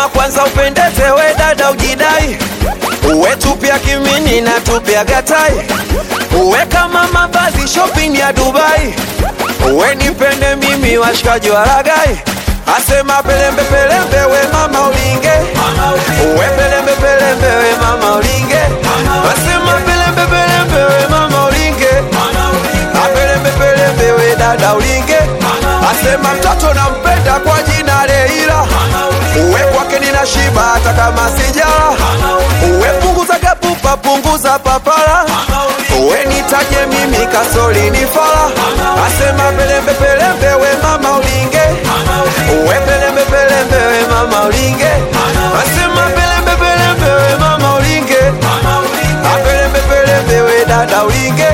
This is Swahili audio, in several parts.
asema kwanza upendeze we dada ujidai uwe tupya kimini na tupya gatai uwe kama mavazi shopping ya dubai uwe nipende mimi washikaji wa ragai asema pelembe pelembe we mama ulinge uwe pelembe pelembe we mama ulinge asema pelembe pelembe we mama ulinge apelembe pelembe we dada ulinge asema mtoto nampenda kwa jina Leila uwe kwake nina shiba hata kama sijala uwe punguza kapupa punguza papara uwe nitaje mimi kasoli ni fala asema pelembe pelembe we mama ulinge uwe pelembe pelembe we mama ulinge asema pelembe pelembe we mama ulinge apelembe pelembe we dada ulinge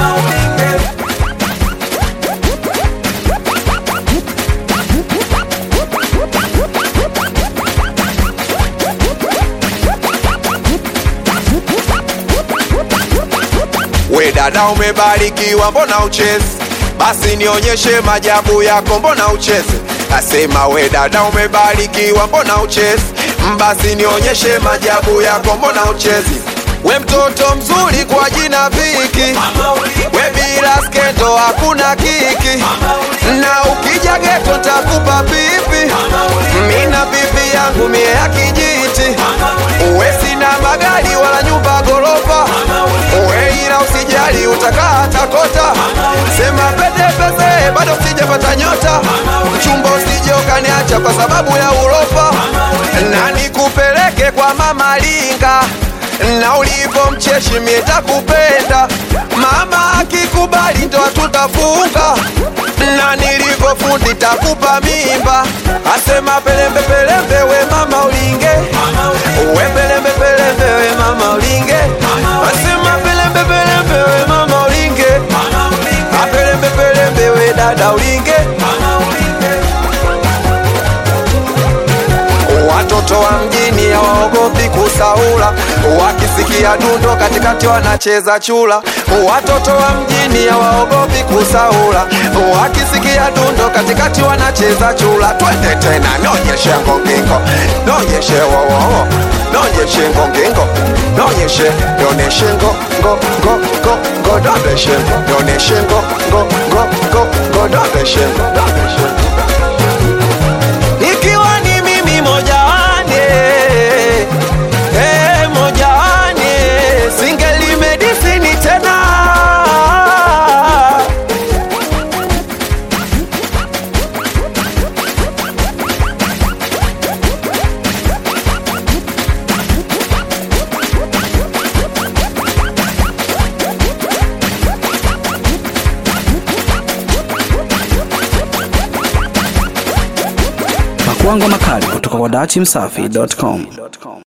we dada umebarikiwa mbona uchezi basi nionyeshe majabu yako mbona ucheze nasema we dada umebarikiwa mbona uchezi basi nionyeshe majabu yako mbona uchezi we mtoto mzuri kwa jina viki we bila skendo hakuna kiki na ukija geto takupa pipi mina pipi yangu mie ya kijiti uwe sina magari wala nyumba gorofa uwe ila usijali utakaa takota sema pete pese bado sijapata nyota mchumba usije ukaniacha kwa sababu ya urofa na nikupeleke kwa mama linga na ulivyo mcheshi mie takupenda mama akikubali ndo tutafunga na nilivyo fundi takupa mimba asema pelembe pelembe we mama ulinge uwe pelembe pelembe we mama ulinge asema pelembe pelembe we mama ulinge apelembe pelembe we dada ulinge watoto wa mjini hawaogopi kusaula wakisikia dundo katikati wanacheza chula watoto wa mjini hawaogopi kusaula wakisikia dundo katikati wanacheza chula twende tena nonyeshe ngongingo nonyeshe wowowo nonyeshe ngongingo nonyeshe nyoneshe ngo ngo ngo ngo ngo dondeshe ngo nyoneshe ngo ngo ngo ngo ngo dondeshe ngo dondeshe ngo ikiwa ni mimi mojawane eh, mojawane singeli medisini tena Pakuangwa makali kutoka kwa dachimsafi.com.